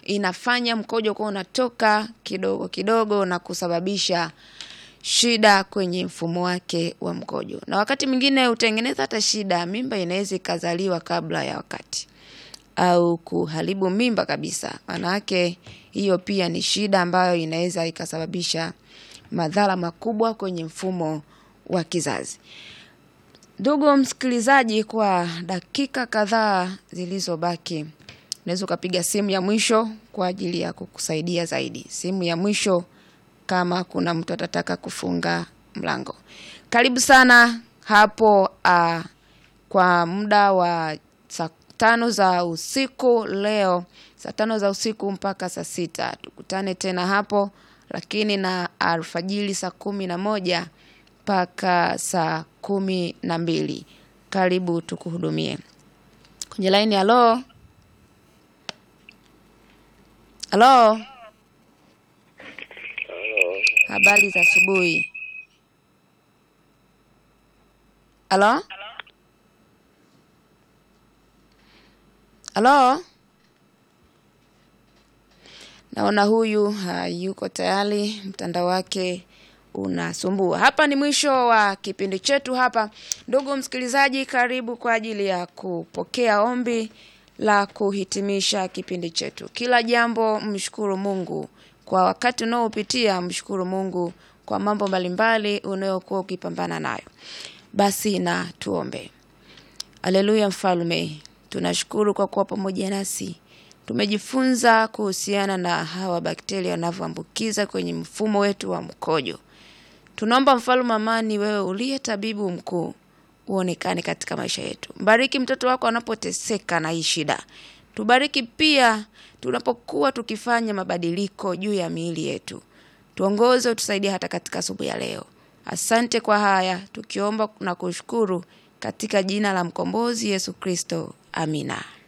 inafanya mkojo kuwa unatoka kidogo kidogo na kusababisha shida kwenye mfumo wake wa mkojo, na wakati mwingine hutengeneza hata shida, mimba inaweza ikazaliwa kabla ya wakati au kuharibu mimba kabisa. Maanake hiyo pia ni shida ambayo inaweza ikasababisha madhara makubwa kwenye mfumo wa kizazi. Ndugu msikilizaji, kwa dakika kadhaa zilizobaki, unaweza ukapiga simu ya mwisho kwa ajili ya kukusaidia zaidi. Simu ya mwisho kama kuna mtu atataka kufunga mlango. Karibu sana hapo uh, kwa muda wa saa tano za usiku leo, saa tano za usiku mpaka saa sita tukutane tena hapo, lakini na alfajiri saa kumi na moja mpaka saa kumi na mbili. Karibu tukuhudumie kwenye laini. Halo, halo, habari za asubuhi. Halo, halo, naona huyu hayuko tayari, mtandao wake unasumbua. Hapa ni mwisho wa kipindi chetu hapa. Ndugu msikilizaji, karibu kwa ajili ya kupokea ombi la kuhitimisha kipindi chetu. Kila jambo mshukuru Mungu kwa wakati unaopitia, mshukuru Mungu kwa mambo mbalimbali unayokuwa ukipambana nayo. Basi na tuombe. Haleluya, Mfalme, tunashukuru kwa kuwa pamoja nasi. Tumejifunza kuhusiana na hawa bakteria wanavyoambukiza kwenye mfumo wetu wa mkojo. Tunaomba mfalme amani, wewe uliye tabibu mkuu, uonekane katika maisha yetu. Mbariki mtoto wako anapoteseka na hii shida. Tubariki pia tunapokuwa tukifanya mabadiliko juu ya miili yetu. Tuongoze, utusaidie hata katika asubuhi ya leo. Asante kwa haya tukiomba na kushukuru katika jina la mkombozi Yesu Kristo, amina.